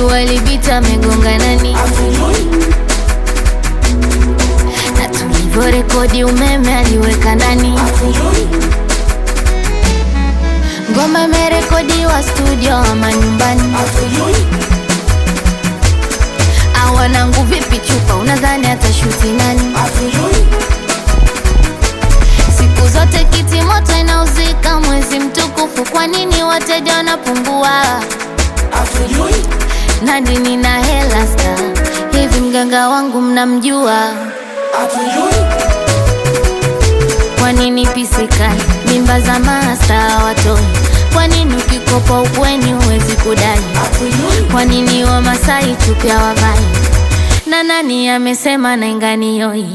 walipita amegonga nani na tulivyorekodi umeme aliweka nani ngoma imerekodiwa studio ama nyumbani awanangu vipi chupa unadhani atashuti nani siku zote kiti moto inauzika mwezi mtukufu kwa nini wateja wanapungua nadi nina hela sta hivi mganga wangu mnamjua kwa nini pisikali mimba za masta watoi kwa nini ukikopa ukweni huwezi kudai kwa nini wamasai chupya wavai na nani amesema nainganioi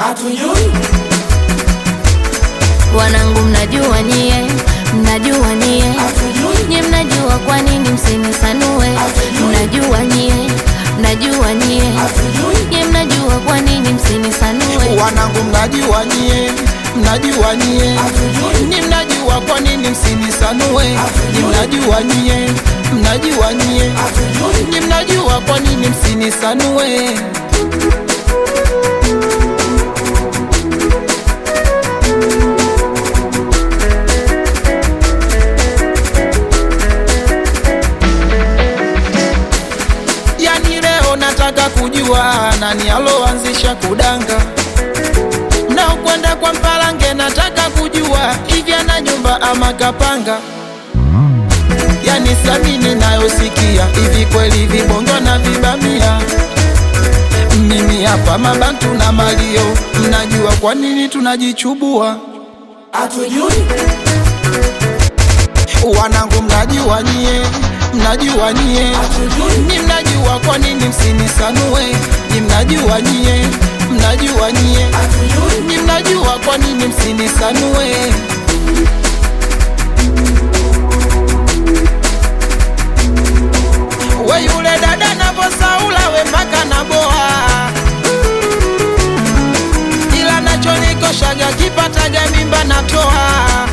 wanangu mnajua nyie mnajua nyie nyie mnajua kwa nini msinisanue mnajua nyie mnajua nyie nyie mnajua kwa nini msinisanue wanangu mnajua nyie mnajua nyie ni mnajua kwa nini msinisanue ni mnajua nyie mnajua nyie ni mnajua kwa nini msinisanue yani leo nataka kujua nani aloanzisha kudanga na ukwenda kwa mpalange nataka kujua hivi ana nyumba ama kapanga yani samini nayosikia hivi kweli vibongo na vibamia mimi hapa mabantu na malio mnajua kwa nini tunajichubua wanangu mnajua nyie mnajua nyie ni mnajua kwa nini msinisanue ni mnajua nyie mnajua nyie ni mnajua kwa nini msinisanue we yule dada navosaula we mpaka naboa ila nachonikoshaga kipataga mimba natoa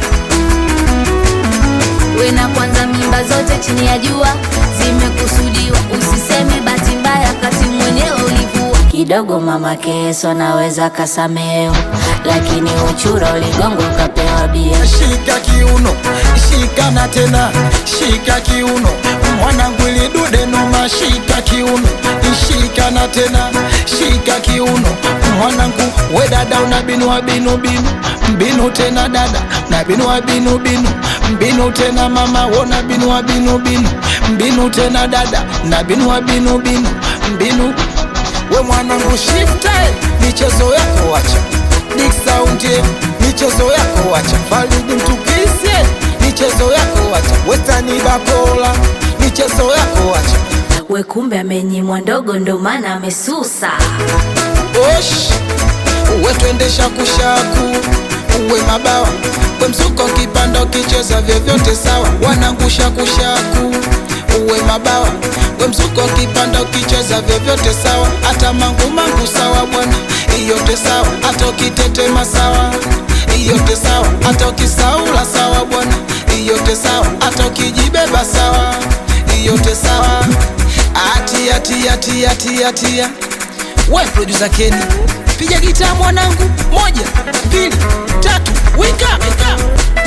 we na kwanza mimba zote chini ya jua zimekusudiwa usiseme bahati mbaya kati mwenyewe ulivua kidogo mama keso naweza kasameo lakini uchura uligongo ukapewa bia shika kiuno shika na tena shika kiuno mwanangu ilidude noma shika kiuno shika na tena shika kiuno mwanangu we dada una binu wa binu binu mbinu tena dada na binu wa binu binu mbinu tena mama wona binu wa binu binu mbinu tena dada na binu wa binu binu mbinu we mwanangu shifte michezo yako wacha Big Sound yeah, michezo yako wacha Falidi mtukise michezo yako wacha Wetani Bakola michezo yako wacha we kumbe amenyimwa ndogo ndo maana amesusa Osh uwe twendesha kushaku uwe mabawa we mzuko kipanda ukicheza vyovyote sawa wanangusha kushaku uwe mabawa we mzuko kipanda ukicheza vyovyote sawa hata mangu mangu sawa bwana iyote sawa hata ukitetema sawa iyote sawa hata ukisaula sawa bwana iyote sawa hata ukijibeba sawa iyote sawa atia tia tia tia tia we producer Kenny piga gitaa mwanangu moja mbili tatu wika wika